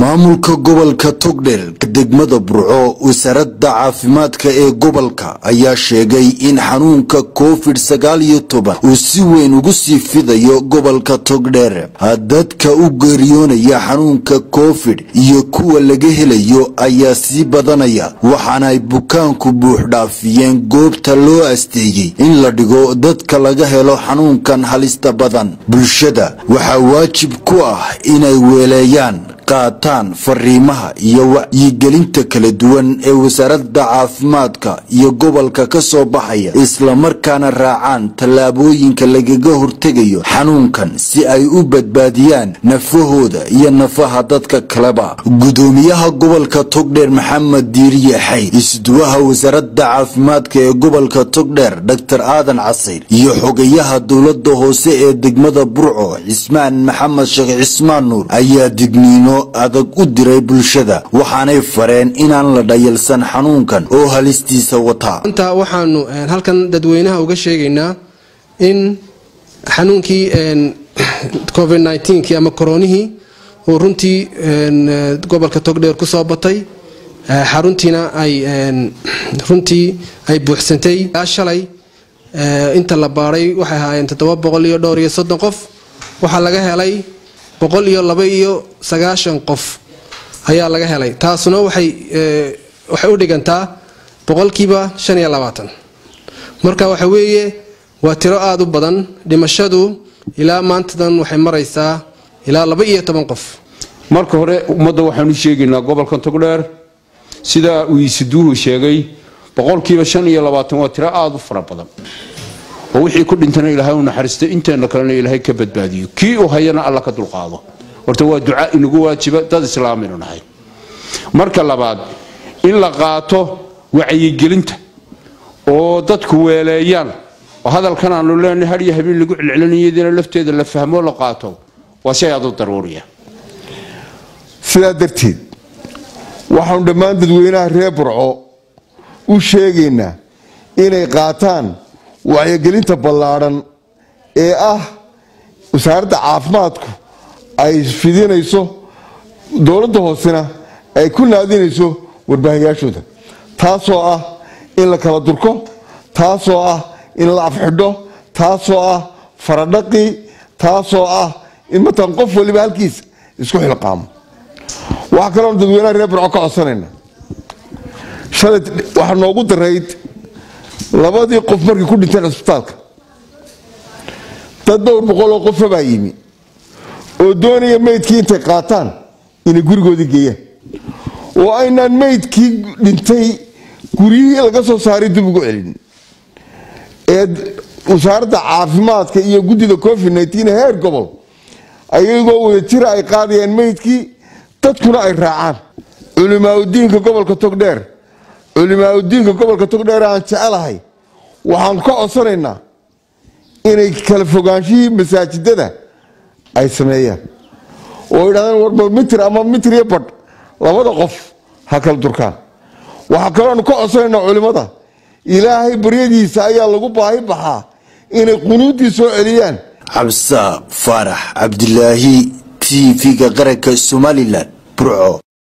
maamulka gobolka togdher degmada burco wasaaradda caafimaadka ee gobolka ayaa sheegay in xanuunka covid sagaal iyo toban uu si weyn ugu sii fidayo gobolka togdher dadka u geeriyoonaya xanuunka covid iyo kuwa laga helayo ayaa sii badanaya waxaana ay bukaanku buuxdhaafiyeen goobta loo asteeyey in la dhigo dadka laga helo xanuunkan halista badan bulshada waxaa waajib ku ah inay weeleeyaan qaataan fariimaha iyo wacyigelinta kala duwan ee wasaaradda caafimaadka iyo gobolka ka soo baxaya islamarkaana raacaan tallaabooyinka lagaga hortegayo xanuunkan si ay u badbaadiyaan nafahooda iyo nafaha dadka kaleba gudoomiyaha gobolka togdheer maxamed diiriye xay isduwaha wasaaradda caafimaadka ee gobolka togdheer dor aadan casayr iyo xogayaha dowlada hoose ee degmada burco cismaan maxamed sheekh cismaan nuur ayaa digniino adag u diray bulshada waxaanay fareen inaan la dhayalsan xanuunkan oo halistiisa wataa inta waxaanu halkan dadweynaha uga sheegaynaa in xanuunkii covid nki ama koronihii uu runtii gobolka togdheer ku soo batay xaruntiina ay runtii ay buuxsantay shalay inta la baaday waxay ahaayeen toddoba boqol iyo dhowr iyo soddon qof waxaa laga helay boqol iyo laba iyo sagaashan qof ayaa laga helay taasuna waxay waxay u dhigantaa boqolkiiba shan iyo labaatan marka waxa weeye waa tiro aada u badan dhimashadu ilaa maantadan waxay maraysaa ilaa laba iyo toban qof marka hore ummadda waxaanu sheegaynaa gobolka togdheer sidaa uu iisiduuhu sheegay boqolkiiba shan iyo labaatan waa tiro aada u fara badan oo wixii ku dhintana ilaahay u naxariista inteenna kalena ilaahay ka badbaadiyo kii uu hayana alla ka dulqaado horta waa duca inagu waajiba dad islaaminu nahay marka labaad in la qaato wacyigelinta oo dadku weeleeyaan oo hadalkan aanu leenahay hadhiyo habeen lagu celcelinayadiina lafteeda la fahmoo la qaato waa shay aad u daruuriya sidaa darteed waxaanu dhammaan dadweynaha reer burco u sheegaynaa inay qaataan wacyigelinta ballaadhan ee ah wasaaradda caafimaadku ay fidinayso dowladda hoosena ay ku naadinayso warbaahayaashooda taasoo ah in la kala durko taasoo ah in la afxidho taasoo ah faradhaqi taasoo ah in matalan qof waliba halkiisa isku xilqaamo waxaa kaloon dadweynaha reer burco ka codsanayna shalay waxaa noogu darayd labadii qof markay ku dhinteen cisbitaalka dad dhowr boqol oo qofa baa yimi oo doonaya meydkii intay qaataan inay gurigoodii geeyaan oo aynaan meydkii dhintay guryihii laga soo saaray dib ugu celin ee wasaaradda caafimaadka iyo guddida covid heer gobol ayagoo wada jira ay qaadayaan meydkii dadkuna ay raacaan culimaauddiinka gobolka togdheer culimaauddiinka gobolka togdheer aan jecelahay waxaan ka codsanaynaa inay kala fogaanshihii masaajidada ay sameeyaan oo yidhahdaan warba mitir ama mitir iyo badh labada qof ha kala durkaan waxaa kaloonu ka codsanaynaa culimmada ilaahay baryadiisa ayaa lagu baahi baxaa inay qunuuddii soo celiyaan cabsa faarax cabdilaahi t v-ga qaranka somalilan burco